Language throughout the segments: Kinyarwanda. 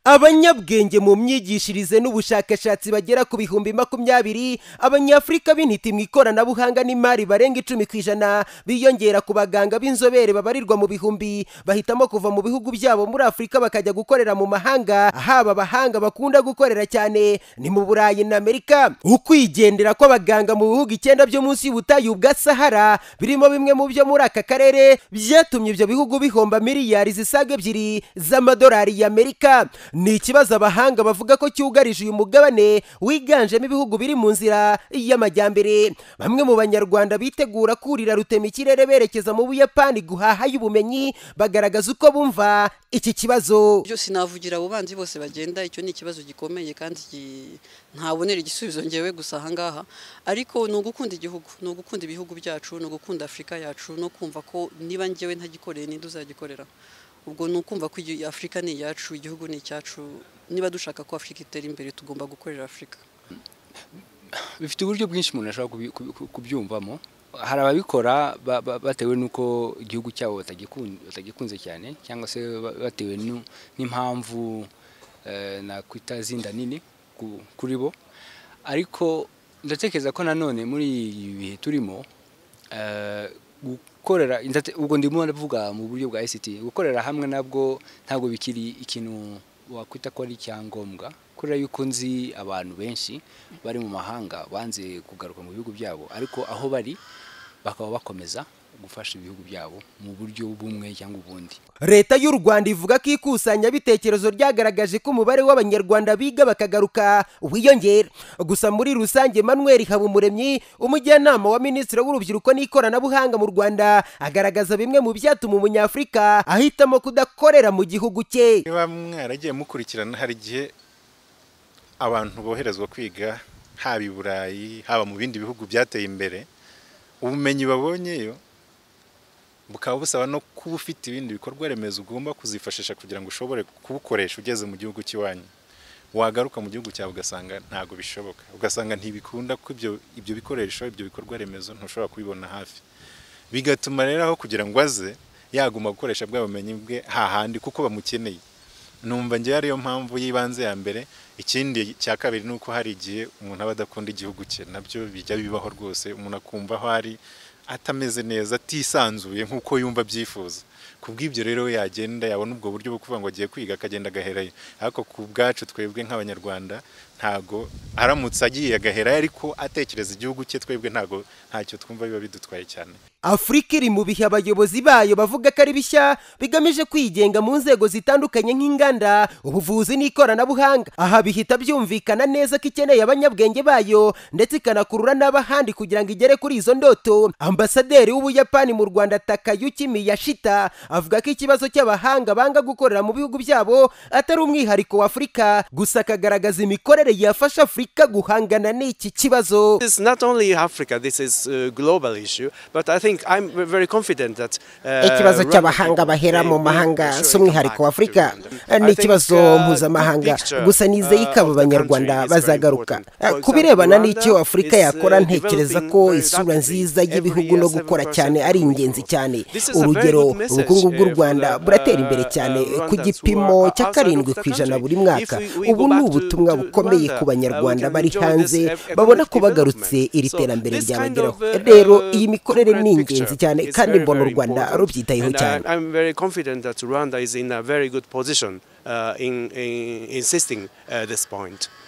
abanyabwenge mu myigishirize n'ubushakashatsi bagera ku bihumbi makumyabiri abanyafurika b'intiti mu ikoranabuhanga n'imari barenga icumi ku ijana biyongera ku baganga b'inzobere babarirwa mu bihumbi bahitamo kuva mu bihugu byabo muri afurika bakajya gukorera mu mahanga haba abahanga bakunda gukorera cyane ni mu burayi na amerika ukwigendera kw'abaganga mu bihugu icyenda byo munsi y'ubutayu bwa sahara birimo bimwe mu byo muri aka karere byatumye ibyo bihugu bihomba miliyari zisaga ebyiri z'amadolari y'amerika ni ikibazo abahanga bavuga ko cyugarije uyu mugabane wiganjemo ibihugu biri mu nzira y'amajyambere bamwe mu banyarwanda bitegura kurira rutema ikirere berekeza mu buyapani guhahayo ubumenyi bagaragaza uko bumva iki kibazo byose navugira abo banzi bose bagenda icyo ni ikibazo gikomeye kandi ntabonera igisubizo ngewe gusa ahangaha ariko ni ugukunda igihugu ni ugukunda ibihugu byacu ni ugukunda afurika yacu no kumva ko niba ngewe ntagikoreye ninde uzagikorera ubwo ni ukumva ko afurika ni iyacu igihugu ni icyacu niba dushaka ko afurika itera imbere tugomba gukorera afurika bifite uburyo bwinshi umuntu ashobora kubyumvamo hari ababikora batewe n'uko igihugu cyabo batagikunze cyane cyangwa se batewe n'impamvu nakwita zinda nini kuri bo ariko ndatekereza ko nanone muri ibi bihe turimo gukorera ubwo ndimo ndavuga mu buryo bwa ICT gukorera hamwe nabwo ntabwo bikiri ikintu wakwita ko ari icyangombwa kubera yuko nzi abantu benshi bari mu mahanga banze kugaruka mu bihugu byabo ariko aho bari bakaba bakomeza gufasha ibihugu byabo mu buryo bumwe cyangwa ubundi leta y'u rwanda ivuga ko ikusanyabitekerezo ryagaragaje ko umubare w'abanyarwanda biga bakagaruka wiyongera gusa muri rusange manuel habumuremyi umujyanama wa minisitiri w'urubyiruko n'ikoranabuhanga mu rwanda agaragaza bimwe mu byatuma umunyafurika ahitamo kudakorera mu gihugu cye niba mwaragiye mukurikirana hari igihe abantu boherezwa kwiga haba i burayi haba mu bindi bihugu byateye imbere ubumenyi babonyeyo bukaba busaba no kuba ufite ibindi bikorwa remezo ugomba kuzifashisha kugira ngo ushobore kubukoresha ugeze mu gihugu cy'iwanyu wagaruka mu gihugu cyawe ugasanga ntabwo bishoboka ugasanga ntibikunda ko ibyo bikoresho ibyo bikorwa remezo ntushobora kubibona hafi bigatuma rero aho kugira ngo aze yaguma gukoresha bwa bumenyi bwe hahandi kuko bamukeneye numva ngewe ariyo mpamvu y'ibanze ya mbere ikindi cya kabiri ni uko hari igihe umuntu aba adakunda igihugu cye nabyo bijya bibaho rwose umuntu akumva aho ari atameze neza atisanzuye nk'uko yumva abyifuza ku bw'ibyo rero yagenda yabona ubwo buryo bwo kuvuga ngo agiye kwiga akagenda agaherayo ariko ku bwacu twebwe nk'abanyarwanda ntago aramutse agiye agaherayo ariko atekereza igihugu cye twebwe ntago ntacyo twumva biba bidutwaye cyane afurika iri mu bihe abayobozi bayo bavuga ko ari bishya bigamije kwigenga mu nzego zitandukanye nk'inganda ubuvuzi n'ikoranabuhanga aha bihita byumvikana neza ko ikeneye abanyabwenge bayo ndetse ikanakurura n'abahandi kugira ngo igere kuri izo ndoto ambasaderi w'ubuyapani mu rwanda takayuki miyashita avuga ko ikibazo cy'abahanga banga gukorera mu bihugu byabo atari umwihariko wa afurika gusa akagaragaza imikorere yafasha afurika guhangana n'iki kibazo ikibazo cy'abahanga bahera mu mahanga si umwihariko wa afurika ni ikibazo mpuzamahanga gusa nizeye ko abo banyarwanda bazagaruka ku birebana n'icyo afurika yakora ntekereza ko isura nziza y'ibihugu no gukora cyane ari ingenzi cyane urugero ubukungu bw'u rwanda buratera imbere cyane ku gipimo cya karindwi ku ijana buri mwaka ubu ni ubutumwa bukomeye ku banyarwanda bari hanze babona ko bagarutse iri terambere ryabageraho rero iyi mikorere ni ingenzi cyane kandi mbona u rwanda rubyitayeho cyane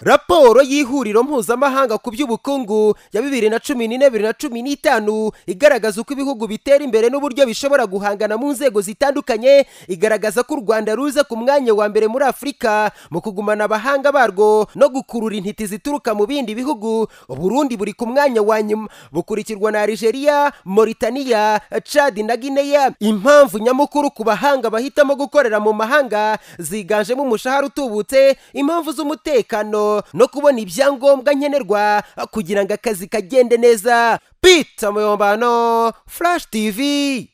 raporo y'ihuriro mpuzamahanga ku by'ubukungu ya bibiri na cumi n'ine bibiri na cumi n'itanu igaragaza uko ibihugu bitera imbere n'uburyo bishobora guhangana mu nzego zitandukanye igaragaza ko u rwanda ruza ku mwanya wa mbere muri afurika mu kugumana abahanga barwo no gukurura intiti zituruka mu bindi bihugu uburundi buri ku mwanya wa nyuma bukurikirwa na algeria mauritania chad na guinea impamvu nyamukuru ku bahanga bahitamo gukorera mu mahanga ziganjemo umushahara utubutse impamvu z'umutekano no kubona ibyangombwa nkenerwa kugira ngo akazi kagende neza pita muyombano flash tv